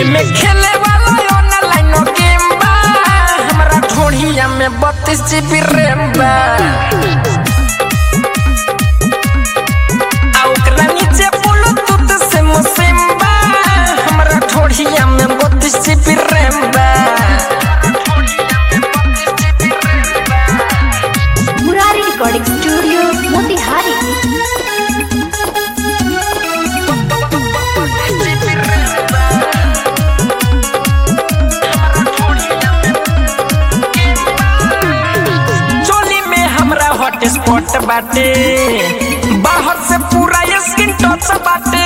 ये में खेले वाला ऑनलाइन गेम बा हमरा ढोढ़िया में बत्तीस जीबी रैम बा आ ओकरा नीचे ब्लूटूथ से मुसिम बा हमरा ढोढ़िया में बत्तीस जीबी रैम बा मुरारी रिकॉर्डिंग स्टूडियो मोतिहारी चोली में हमरा हॉट स्पॉट बाटे बाहर से पूरा स्किन टच बाटे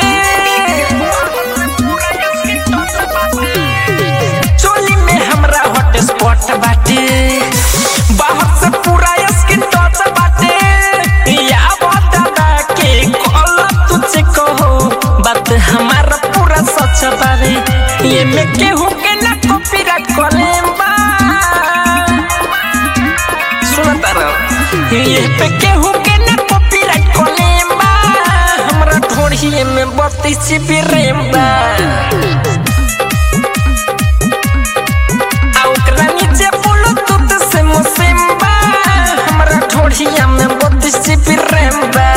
चोली में हमरा हॉट स्पॉट बाटे बाहर से पूरा स्किन टच बाटे या दादा के कॉल तुझे कहो बात हमारा पूरा सच बारे ये में केहू के ना कॉपीराइट कॉलेम बा सुनता रहो ये पे केहू के ना कॉपीराइट कॉलेम बा हमरा ढोढ़िए में बत्तीस जीबी रैम बा आ ओकरा नीचे ब्लूटूथ से मुसिम बा हमरा ढोढ़िया में बत्तीस जीबी रैम बा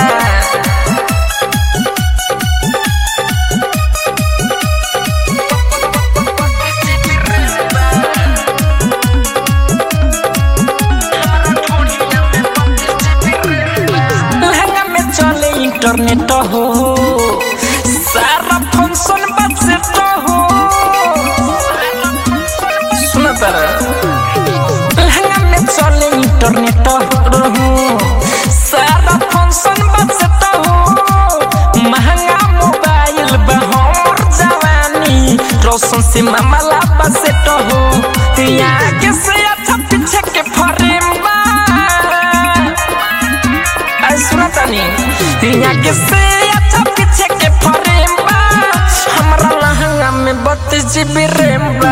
लहंगा में चले इंटरनेट हो सारा फंक्शन बस तो हो सुना तारा लहंगा में चले इंटरनेट हो सारा फंक्शन बस तो हो महंगा मोबाइल बा हमर जवानी रोशन से मामला बस तो हो आगे से अच्छा पीछे के फ्रेम बा आई सुना तानी यहाँ के से अच्छा पीछे के फ्रेम बा हमरा लहंगा में बत्तीस जीबी रैम बा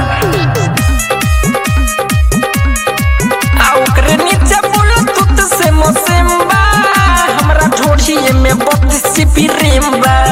आ ओकरे नीचे ब्लूटूथ से मोसिम बा हमरा ढोढ़िए में बत्तीस जीबी रैम बा